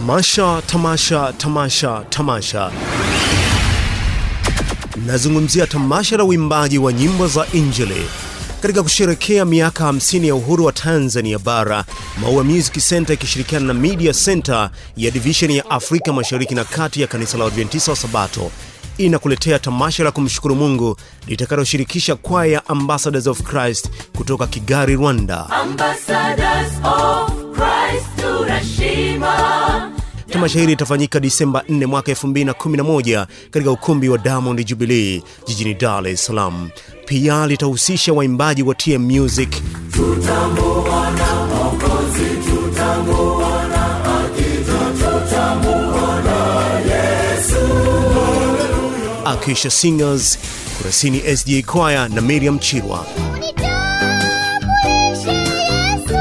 Tamasha, tamasha, tamasha, tamasha. Nazungumzia tamasha la uimbaji wa nyimbo za Injili katika kusherekea miaka 50 ya uhuru wa Tanzania bara. Maua Music Center ikishirikiana na Media Center ya division ya Afrika Mashariki na Kati ya kanisa la Adventista wa Sabato inakuletea tamasha la kumshukuru Mungu litakaloshirikisha kwaya Ambassadors of Christ kutoka Kigali, Rwanda. Ambassadors of Christ tunashima. Tamasha hili litafanyika Disemba 4 mwaka 2011 katika ukumbi wa Diamond Jubilee jijini Dar es Salaam. Pia litahusisha waimbaji wa TM Music, Akisha Singers, Kurasini SDA Choir na Miriam Chirwa. Nitambulishe Yesu,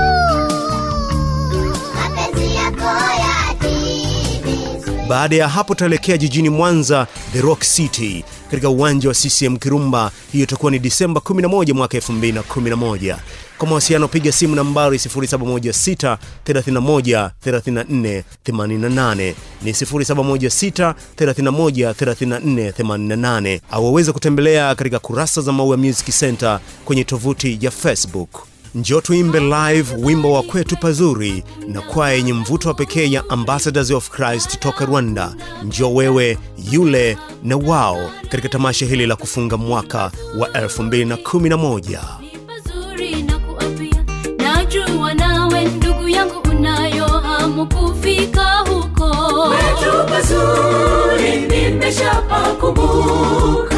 mapenzi yako yatimizwe. Baada ya hapo tutaelekea jijini Mwanza, The Rock City, katika uwanja wa CCM Kirumba. Hiyo itakuwa ni Disemba 11 mwaka 2011. Kwa mawasiliano piga simu nambari 0716 31 34 88 ni 0716 31 34 88, au waweze kutembelea katika kurasa za Maua Music Center kwenye tovuti ya Facebook. Njoo tuimbe live wimbo wa kwetu pazuri na kwaya yenye mvuto wa pekee ya Ambassadors of Christ toka Rwanda. Njoo wewe, yule na wao katika tamasha hili la kufunga mwaka wa 2011. Ni pazuri na kuapia, najua nawe ndugu yangu unayo hamu kufika huko. Kwetu pazuri nimeshapakumbuka